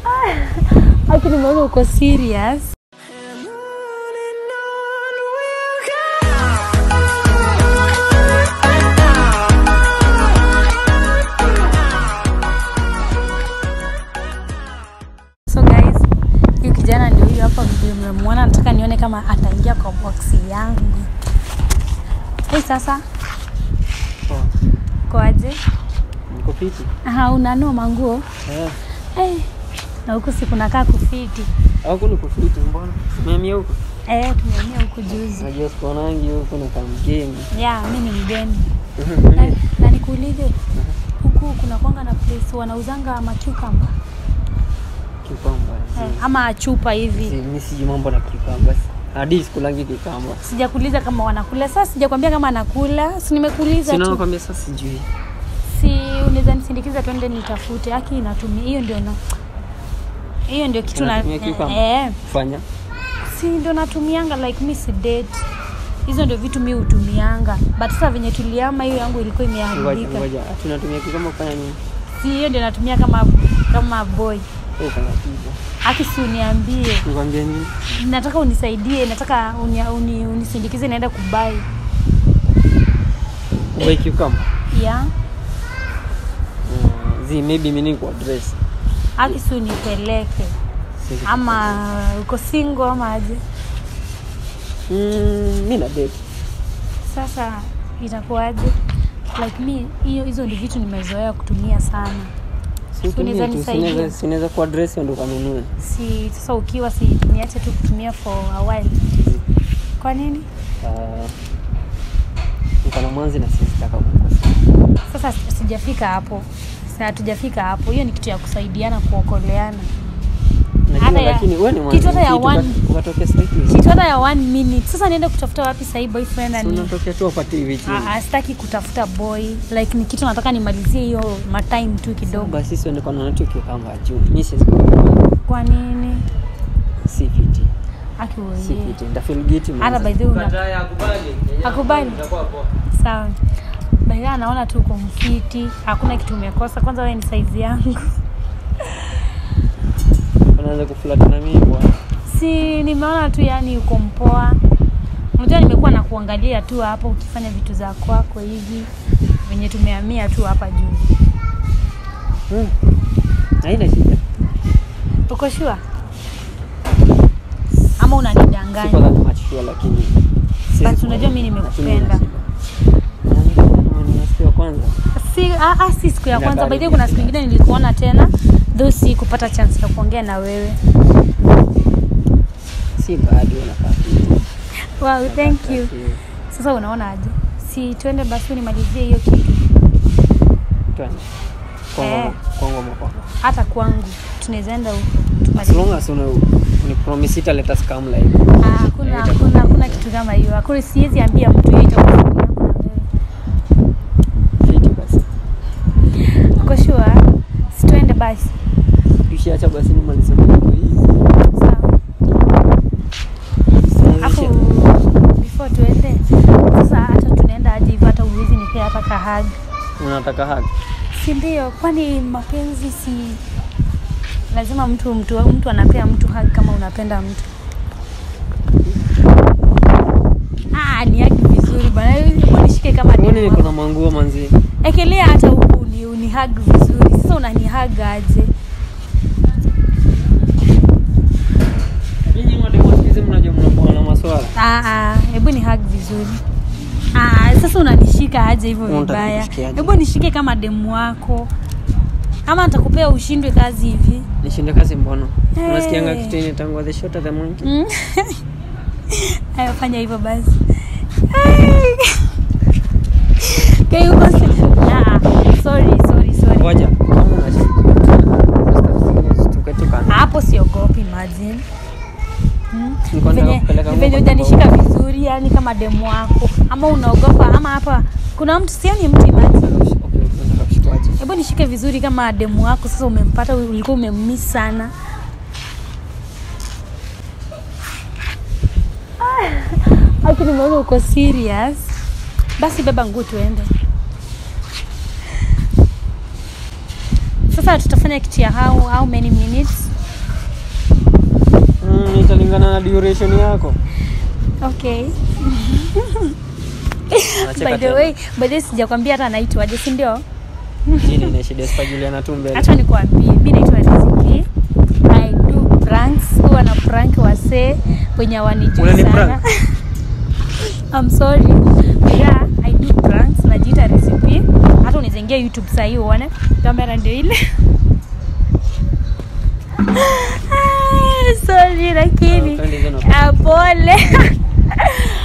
Aki nimeona uko serious. So guys, huyu kijana ndio huyu hapa vile mmemwona, nataka nione kama ataingia kwa boksi yangu. Hey, sasa Poa. kwaje? Niko fiti. Aha, unanua manguo Eh. hey. Na huku si kunakaa kufiti Huku niko fiti mbona? Umehamia huko? eh, tumehamia huku juzi. Najua sikuonangi huko na kama mgeni. Ya, mi ni mgeni na, na nikuulize huku kuna kwanga na place wanauzanga macucamba Kikamba. eh, ama chupa hivi Si mimi sijui mambo na kikamba. Hadi sikulangi kikamba. sijakuuliza kama wanakula sasa sijakwambia kama anakula si nimekuuliza Sina tu nakwambia sasa sijui. si unaweza nisindikiza twende nitafute haki inatumia hiyo ndio na hiyo ndio kitu na Unatumia cucumber? eh, Fanya. si ndio natumianga like mi si date hizo ndio vitu mi hutumianga but sasa venye tuliama hiyo yangu ilikuwa Ngoja imeharibika ngoja. Tunatumia kikamba kufanya nini? si hiyo ndio natumia kama kama boy Wewe kana piga. haki si uniambie Nikwambia nini? nataka unisaidie nataka uni, uni, unisindikize naenda kubai Wewe kikamba. ya Mm, Zi maybe mimi niko address. haki si unipeleke Sisi- ama uko single ama aje Mm, mimi na date. sasa itakuwaje like mi hiyo hizo ndio vitu nimezoea kutumia sana Si unaweza utumie tu, nisaidia? sinaweza sinaweza ku address ndo kanunue. si sasa ukiwa si niache tu kutumia for a while kwa nini Ah, niko na mwanzi na sisitaka kukosa. sasa sijafika hapo Sasa hatujafika hapo hiyo ni kitu ya kusaidiana kuokoleana Najua Hata ya- lakini wewe ni kitu mwanzi hata ya mzito, one- uka- ukatokea sasa hivi. kitu hata ya one minute sasa niende kutafuta wapi sahii boyfriend Si ani unatokea tu apate hivi chini. Ah, ah, sitaki kutafuta boy like ni kitu nataka nimalizie hiyo matime tu kidogo Basi sisi ndio kana nacho kikamba juu. Mimi si kwa nini si fiti. Si akiuoie fiti. Nda feel guilty hata mwanzo. by the way una- akubali sawa baidha anaona tu uko mfiti hakuna kitu umekosa kwanza wewe ni saizi yangu Unaanza kuflata na mimi bwana. si nimeona tu yani uko mpoa unajua nimekuwa na kuangalia tu hapo ukifanya vitu za kwako hivi venye tumehamia tu hapa juzi Hmm. Haina shida. uko shua ama unanidanganya Siko that much sure lakini. si- But unajua mimi nimekupenda. Lakini nina shida. Ni siku ya kwanza. si ah, ah, si siku ya Ina kwanza bado baidhi kuna siku pia. ingine nilikuona tena though si kupata chance ya kuongea na wewe Si bado unakaa fiti. wow, thank you Lakini, sasa unaona aje si twende basi unimalizie hiyo kitu twende. Kwangu Eh. kwangu mapaka. hata kwangu tunaweza enda huko As tumalizie. long as una ni promise ita let us come like. Ah, hakuna hakuna hakuna kitu kama hiyo hakuna siwezi ambia mtu hiyo itakuwa siri yangu na wewe Fiti basi. uko sure si twende basi Tushiacha basi nimalize mambo hizi. sawa Hapo Sinaisha. before tuende sasa, hata tunaenda aje hivyo, hata uwezi nipea hata kahag, Unataka hug? si ndio? Kwani mapenzi si lazima mtu mtu mtu anapea mtu hug kama unapenda mtu? Ah, ni hug vizuri bana, hebu nishike kama Kwani demu niko wako. na manguo manzi? Ekelea hata huku uni, uni hug vizuri. Sasa unani hug aje? Nyinyi mademu siku hizi mnajua mnakuwa na maswala. Ah, ah, hebu ni hug vizuri. Ah, sasa unanishika aje hivyo Unataka vibaya? kunishikia aje? Hebu nishike kama demu wako, ama nitakupea ushindwe kazi hivi. Nishinde kazi mbono. Hey. Unasikianga kitu yenye tangu the shorter the monkey. Mm. Haya, fanya hivyo basi. Ai. Kai uko si- Ah, sorry, sorry, sorry. Ngoja. Kama unashika. Tuke tukana. Hapo siogopi, imagine. Hmm? Niko nataka Venye kupeleka venye nguo hujanishika vizuri, yani kama demu wako, ama unaogopa, ama hapa kuna mtu, sioni mtu, imagine. Okay, unataka kushikwaje? Hebu nishike vizuri kama demu wako. Sasa umempata, ulikuwa umemmiss sana. Aki, nimeona uko serious. Basi beba nguo tuende. Sasa tutafanya kitu ya how, how many minutes? Kwani italingana na duration yako? okay Unacheka by the tena. way by the way sijakwambia hata anaitwaje si ndio Jini inaishi Despa Juliana Tumbe. hacha nikwambie mi naitwa riziki i do pranks huwa na prank wasee wenye wanijui Unani sana prank? I'm sorry yeah i do pranks najiita recipe hata unizengia youtube sahii uone kamera ndio ile Ah, sorry lakini Ah, upendi hizo na- Ah, pole